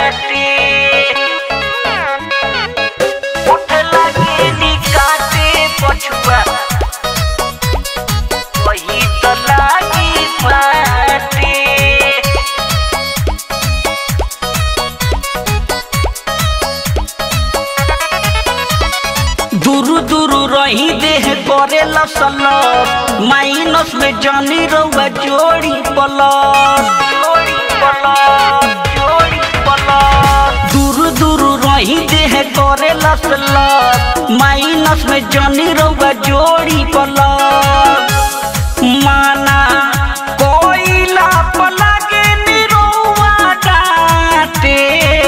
फाटे उठ लगे निकाटे पछुआ वही तो लागी फाटे दूरू दूरू रही देह करे लसलस माइनस में जानी रउआ जोड़ी पलस जोड़ी पलस जोड़ी पलस दूरू दूरू रही देह करे लसलस माइनस में जानी रउआ जोड़ी पलस माना कोइला पलागे निरौआ डाटे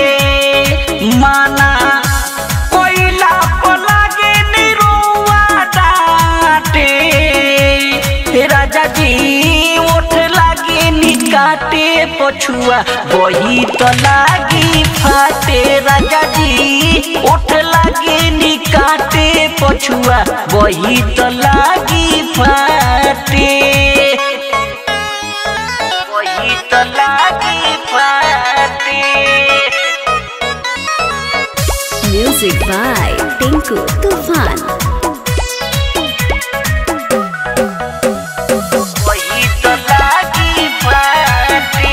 माना कोइला पलागे निरौआ डाटे हे राजा जी ओठ लागे निकाटे पछुआ वही तो लागी फाटे राजा जी ओठ लागे निकाटे पछुआ वही तो लागी फाटे वही तो लागी फाटे Music by Tinku Tufan. वही तो लागी फाटे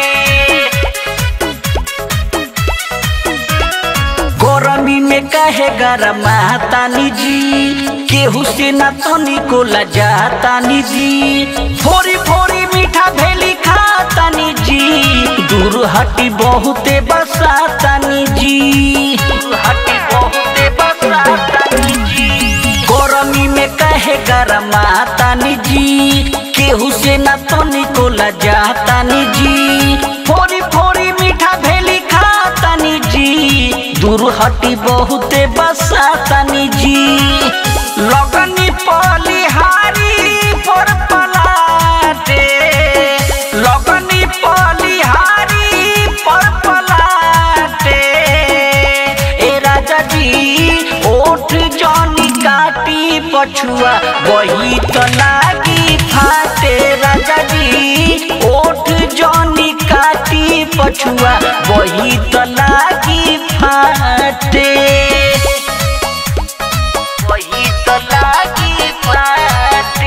गरमी में कहे गरमा तानी जी केहू से ना तनी को लजातानी जी फोरी फोरी मीठा भेली खातानी जी दूर हटी बहुते बसातानी जी दूर हटी बहुते बसातानी जी गरमी में कहे गरमा तानी जी केहू से ना तनी को लजातानी जी फोरी फोरी मीठा भेली खातानी जी दूर हटी बहुते बसातानी जी लगनी पलिहारी पर पलाटे लगनी पलिहारी पर पलाटे ए राजा जी ओठ जनी काटी पछुआ वही तो लागी फाटे राजा जी ओठ जनी काटी पछुआ वही तो लागी फाटे वही तो लागी फाटे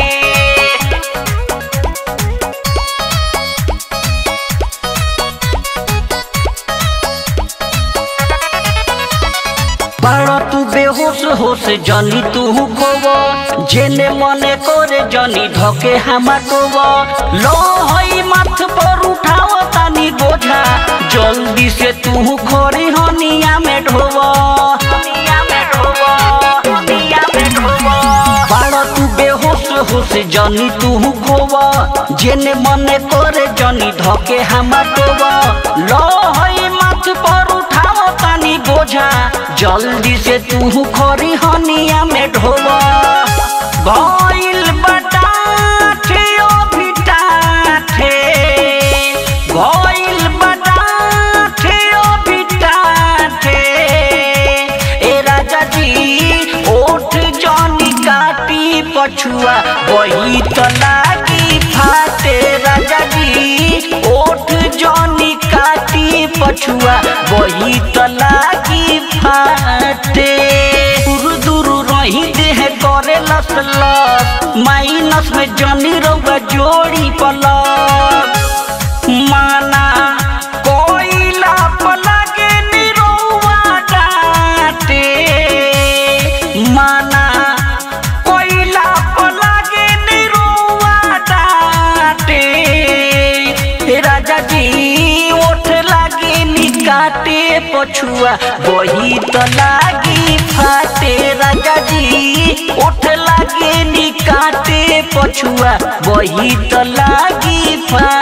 बाड़ा तू बेहोश होश जनी तू खोव जेने मने करे जनी धके हामा टोव लो हई माथ पर उठाव तानी बोझा जल्दी से तू खोरी हनिया में ढोव हनिया में ढोव हनिया में ढोव बाड़ा तू बेहोश होश जनी तू खोव जेने मने करे जनी धके हामा टोव लो हई माथ पर उठाव तानी बोझा जल्दी से तू खरी हनिया में ढोव गइल बटाठे ओ भिटाठे गइल बटाठे ओ भिटाठे ए राजा जी ओठ जनी काटी पछुआ वही तो लागी फाटे राजा जी ओठ जनी काटी पछुआ वही तो लागी फाटे दूर दूर रही देह करे लस लस माइनस में जनी रउआ जोड़ी पलस माना कोइला पलागे निरौआ डाटे माना कोइला पलागे निरौआ डाटे हे राजा जी ओठ लागे निकाटे पछुआ वही तो लागी फाटे राजा जी ओठ लागे निकाटे पछुआ वही तो लागी फाटे